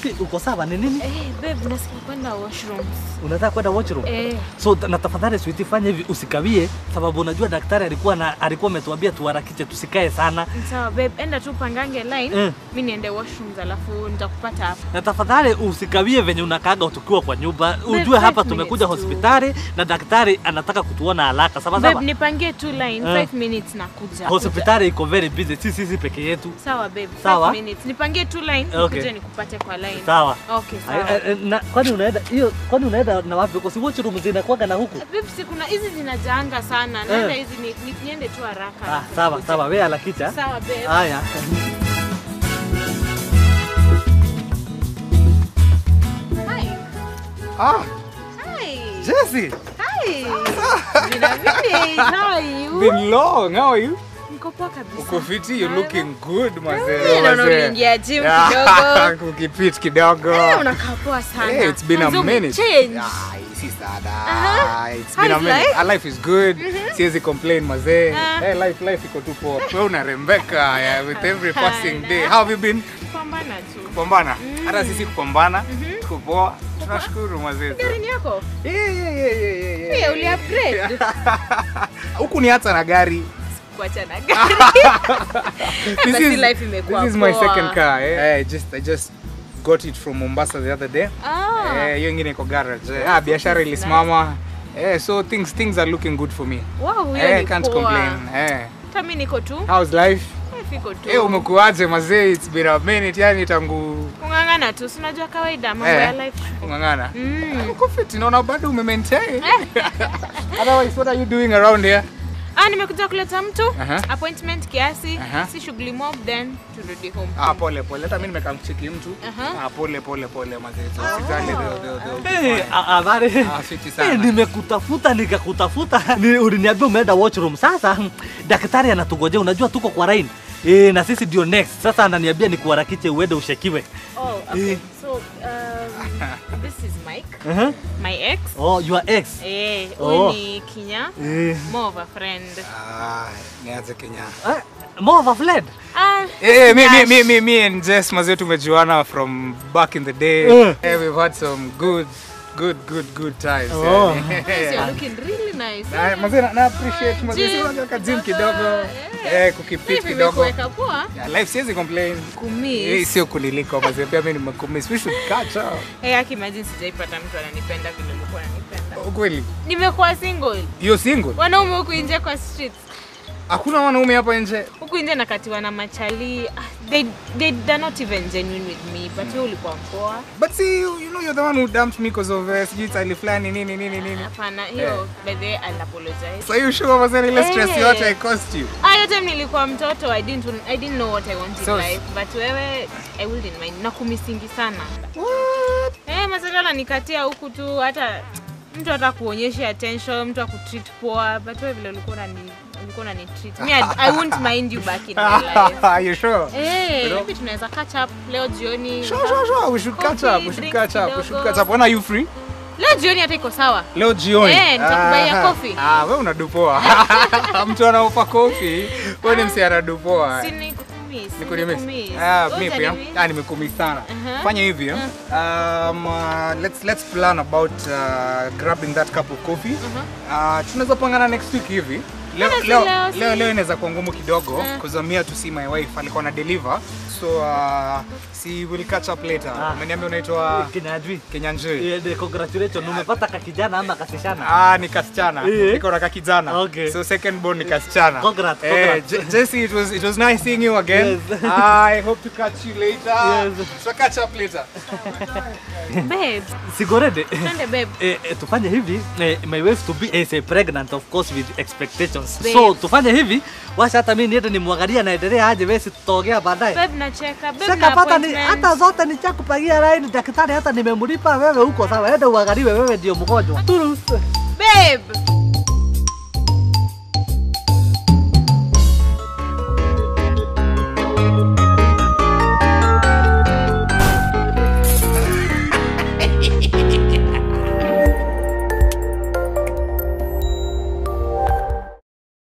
vipi? Uko sawa? Ni nini? Eh, babe, nasikia kwenda washrooms. Unataka kwenda washroom? Eh, So na tafadhali sweetie, fanya hivi usikawie, sababu unajua daktari alikuwa na alikuwa ametuambia tuharakishe tusikae sana. sawa babe, enda tu pangange line. Eh. Mimi niende washrooms alafu nitakupata hapa. Na tafadhali usikawie venye unakaga tukiwa kwa nyumba. Ujue five hapa minutes tumekuja tu. hospitali na daktari anataka kutuona haraka. Sawa Babe, sawa? nipangie tu line Eh. 5 minutes nakuja. Hospitali iko very busy, si sisi peke yetu. Sawa babe, 5 Sawa. minutes. Nipangie tu line Okay. nikuje nikupate kwa line. Sawa. Okay, sawa. Ay, ay, na kwani unaenda hiyo kwani unaenda na wapi? Kwa si washroom zinakuwaga na huku. Babe, si kuna hizi zinajaanga sana. Naenda Eh. hizi ni, ni, niende tu haraka. Ah, alafu sawa nikuje. sawa, wewe alakicha. Sawa babe. Haya. Hi. Ah, Hi. Jesse, Hi. Vina vile. How are you? been long. How are you? Niko poa kabisa. Uko fiti, you're Nawe? looking good, mazee. Eh, naona mazee. uliingia gym Yeah, kidogo. Kukipit kidogo. Eh, unakaa poa sana. Hey, it's been a Mwanzo minute. umechange. Ah, si sada. Aha. It's How been a is minute. life? Our life is good. Siwezi complain mazee. Ah. Hey, life life iko tu poa. Wewe unarembeka yeah, with every passing Hapana. day. How have you been? Pambana tu. Kupambana. Hata sisi kupambana. Tuko poa. Tunashukuru mazee. Gari ni yako? Yeah, yeah, yeah, yeah, yeah, yeah. Pia uli upgrade. Huku ni hata na gari. Kuacha na gari. This Basi is, life imekuwa this is my poa. second car. Eh. I just I just got it from Mombasa the other day. Ah. Eh, hiyo ingine iko garage. Eh, ah, biashara ilisimama. Eh, so things things are looking good for me. Wow, hiyo Eh, ni can't poa. complain. Eh. Hata mimi niko tu. How's life? Eh, Fiko tu. Eh, umekuaje mazee? It's been a minute yani tangu Kung'ang'ana tu. Si unajua kawaida mambo Eh. ya life. kung'ang'ana. Mm. Uko fit, naona bado umemaintain. Otherwise, what are you doing around here? Ah, nimekuja kuleta mtu Aha. appointment kiasi, Aha. si shughuli mob then turudi home. Ah, pole pole. Hata mimi nimekamcheki mtu. Aha. Ah, pole pole pole mazee. So, usijali, they'll- they'll- they'll be Hey, fine. a- habari. Ah, fiti Eh, sana. nimekutafuta nikakutafuta, ni uliniambia umeenda washroom. Sasa daktari anatugojea, unajua tuko kwa line eh, na sisi ndio next. Sasa ananiambia nikuharakishe uende ushekiwe. Oh, okay. Eh. So, um, this is Mike, Uh-huh. my ex. Oh, your ex. Eh, Oh. huyu ni Kinya, Eh, more of a friend. Ah, nianze Kenya. eh, more of a friend. Ah, Eh, me, me, Nash. me, me, me and Jess mazee tumejuana from back in the day. Eh. Eh, we've had some good, good, good, good times. Oh. yes, you're looking really nice. Na, mazee na, na appreciate mazee Gym si unajua ka gym kidogo, kidogo. eh. Eh, kukipit Hivi kidogo. imekuweka poa? Yeah, life siwezi complain. Eh, Kumiss. sio kuliliko mazee pia mimi nimekumiss. We should catch up. Eh, haki imagine sijaipata mtu ananipenda vile ulikuwa unanipenda. Ukweli. Nimekuwa single. You're single? Wanaume huku nje kwa streets. Hakuna wanaume hapa nje. Huku nje nakatiwa na machali. Ah, They, they, they're not even genuine with me, but wewe ulikuwa mpoa. But see, you, you know you're the one who dumped me because of uh, sijui tali fulani nini nini nini. Hapana, hiyo by the way I'll apologize. So you sure mazee ile stress Eh. yote I cost you? Ah, hiyo time nilikuwa mtoto, I didn't I didn't know what I wanted So- in life, but wewe I wouldn't mind. Nakumisingi sana. What? Eh, masala ananikatia huku tu hata mtu hata kuonyesha attention, mtu akutreat poa, but wewe vile ulikuwa unani ulikuwa unani treat. Me I, I won't mind you back in my life. Are you sure? Eh, know? maybe tunaweza catch up leo jioni. Sure, sure, sure. We should catch up. We should Coffee, catch up. We drinks should kidogo. catch up. When are you free? Leo jioni hata iko sawa. Leo jioni. Eh, nitakubaia Aha. coffee. Ah, wewe unadupoa. Mtu anaofa kofi. Wewe ni msi anadupoa. Si nikumiss. Nikumiss. nikumiss. Ah, Wewe mimi pia. utanimiss? Ah, nimekumiss sana. Aha. Fanya hivi. eh. Um, uh, let's let's plan about uh, grabbing that cup of coffee. Uh, tunaweza pangana next week hivi. Leo Mbona si leo leo, si- leo, leo inaweza kuwa ngumu kidogo Eh. because I'm here to see my wife alikuwa na deliver. So uh, see we'll catch up later. Ah. Umeniambia unaitwa Kinajui. Kenyanjui. Eh, de- congratulations. Umepata kakijana ama kasishana? Ah, ni kasichana. Eh. Niko na kakijana. Okay. So second born ni kasichana. Congrats, Eh, congrats. Je- Jesse, it was it was nice seeing you again. Yes. I hope to catch you later. Yes. So catch up later. Babe, Sigorede. twende babe. Eh, eh, tufanye hivi eh, my wife to be is eh, pregnant of course with expectations Babe. so tufanye hivi washa hata mimi niende nimwangalie anaendelea aje wewe tutogea baadaye Babe nacheka. Babe Sasa na pata ni appointment. hata zote ni cha kupagia line daktari hata nimemlipa wewe huko sawa ende uangaliwe wewe ndio mgonjwa Turus. Babe.